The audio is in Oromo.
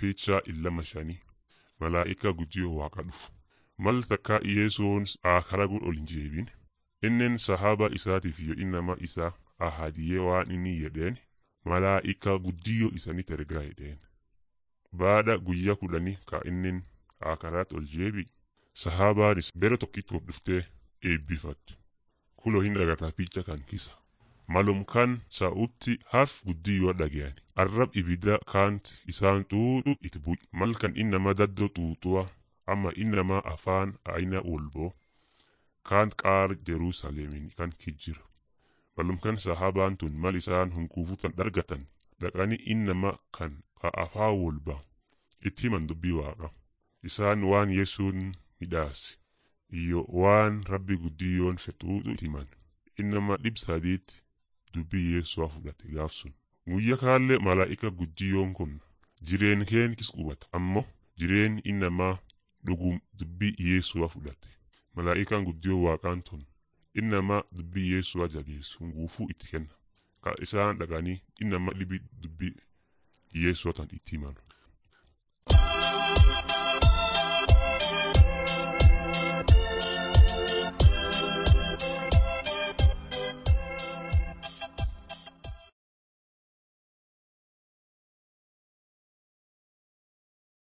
Picha illama shanii malaa'ika guddiyoo waaqa dhufu. Mal takkaa Yesuun akaraguun ol hin jeebin. Inneen sahaba isaatiif yoo innama isaa ahadiyee waan inni jedheen malaa'ika guddiyoo isanitti ergaa jedheen. Baada guyyaa kudhanii ka innin akaraat ol jeebi sahabaanis bere tokkitti of dhuftee eebbifatte. Kuloo hin dhagataa picha kan kisa. Malum kan sa'utti harf guddiyoo dhagayani. Arrab ibidda kaant isaan xuuxu itti bu'i. Mal kan innama daddoo xuuxuwa amma innama afaan aina wolboo kaant qaar Jerusaalemin kan kijjira. Malum kan sahabaan tun mal isaan hunkuufutan dhargatan dhaqanii innama kan ka afaan wolba itti himan dubbii waaqa. Isaan waan Yesuun midhaase iyyo waan rabbi guddiyoon fexuuxu itti himan. Innama dhib sadiitti dubbii Yesu'a fudhate gaaf sun. Guyya kaallee malaa'ika guddiyoon kun jireen keen kis qubata ammoo jireen innamaa dhugum dubbii Yesu'a fudhate. Malaa'ikaan guddiyoo waaqaan tun innama dubbii Yesu'a jabeessu guufuu itti kenna. Ka isaan dhaqanii innama dhibi dubbii Yesu'a tan itti himan.